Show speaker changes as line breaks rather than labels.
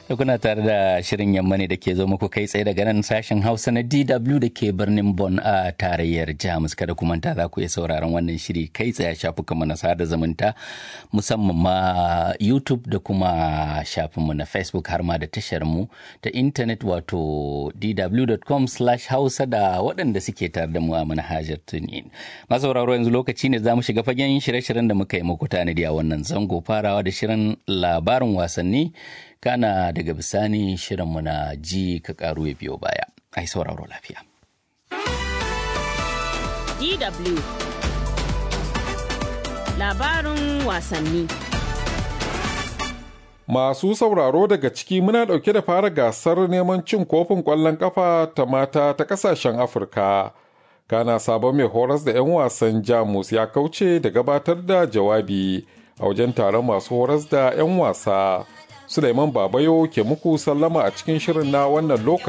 da kuna tare da shirin yamma ne da ke zo muku kai tsaye daga nan sashen hausa na dw da ke birnin bon a tarayyar jamus kada ku manta za ku iya sauraron wannan shiri kai tsaye shafukanmu na sada zumunta musamman ma youtube da kuma shafinmu na facebook har ma da tashar mu ta intanet wato dw.com hausa da waɗanda suke tare da mu a manhajar tunin masauraro yanzu lokaci ne za mu shiga fagen shirye-shiryen da muka yi muku tanadi a wannan zango farawa da shirin labarin wasanni kana daga bisani shirinmu na ji ka karu ya biyo baya ai sauraro lafiya
DW labarin wasanni
Masu sauraro daga ciki muna ɗauke da fara gasar neman cin kofin ƙwallon ƙafa ta mata ta ƙasashen Afirka. Kana sabon mai horas da 'yan wasan Jamus ya kauce da gabatar da jawabi a wajen taron masu horas da 'yan wasa. Suleiman Babayo ke muku sallama a cikin shirin na wannan lokaci.